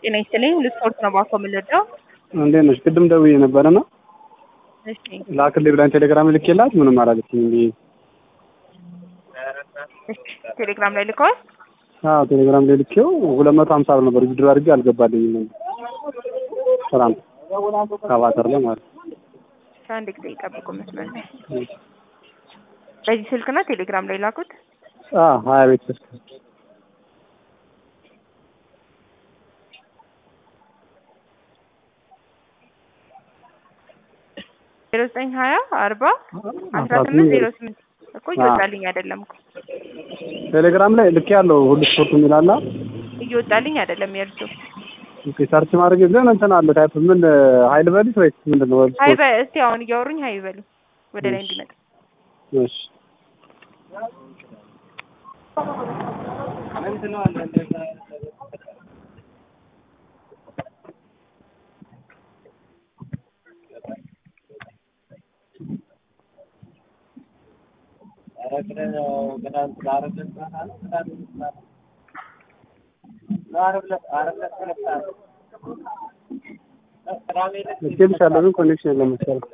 ጤና ይስጥልኝ ልስፖርት ነው ባኮ የምንወደው። እንዴት ነሽ? ቅድም ደውዬ ነበረና እሺ ላክልኝ ብላኝ ቴሌግራም ልኬላት ምንም አላለችኝም። ብዬ እሺ ቴሌግራም ላይ ልከዋል። አዎ ቴሌግራም ላይ ልኬው ሁለት መቶ ሀምሳ ብር ነበር ዊዝድሮ አድርጌ አልገባልኝም ነበር። ሰላም ከባተር ላይ ማለት ነው። አንድ ጊዜ ይጠብቁ መስመር ላይ በዚህ ስልክ ነው ቴሌግራም ላይ ላኩት። አዎ ሀያ ቤት ስልክ ዜሮ ዘጠኝ ሀያ አርባ አስራ ስምንት ዜሮ ስምንት እኮ እየወጣልኝ አይደለም እኮ ቴሌግራም ላይ ልኬ ያለው ሁሉ ስፖርት የሚላላ እየወጣልኝ አይደለም የእርሱ ኦኬ ሰርች ማድረግ ግን እንትን አለ ታይፕ ምን ሀይል በሊት ወይስ ምንድን ነው? ወይስ ሀይ በ እስቲ አሁን እያወሩኝ ሀይ በሉ ወደ ላይ እንዲመጣ እሺ ልኬልሻለሁ ግን ኮኔክሽን የለም መሰለኝ